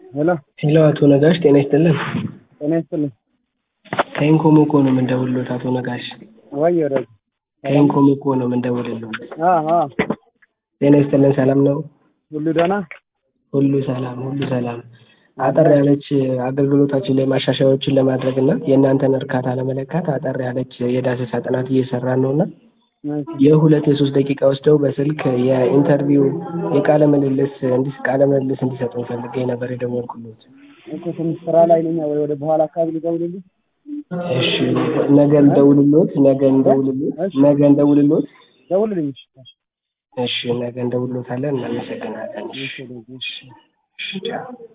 ሄሎ ሄሎ አቶ ነጋሽ ጤና ይስጥልን። ጤና ይስጥልኝ። ከኢንኮሞኮ ነው የምንደውልሎት አቶ ነጋሽ። ወይ ወዳጅ ከኢንኮሞኮ ነው የምንደውልሎት። አ አ ጤና ይስጥልን። ሰላም ነው? ሁሉ ደህና ሁሉ ሰላም፣ ሁሉ ሰላም። አጠር ያለች አገልግሎታችን ላይ ማሻሻያዎችን ለማድረግ እና የእናንተን እርካታ ለመለካት አጠር ያለች የዳሰሳ ጥናት እየሰራን ነው እና የሁለት የሶስት ደቂቃ ወስደው በስልክ የኢንተርቪው የቃለ ምልልስ እንዲስ ቃለ ምልልስ እንዲሰጡን ፈልጌ ነበር የደወልኩሎት። እኮ ትንሽ ስራ ላይ ነኝ። ወይ ወደ በኋላ አካባቢ ልደውልልህ? እሺ ነገ እንደውልሎት፣ ነገ እንደውልሎት፣ ነገ እንደውልሎት። ደውልልኝ። እሺ እሺ ነገ እንደውልሎታለን። እናመሰግናለን። እሺ እሺ እሺ እሺ ቻው።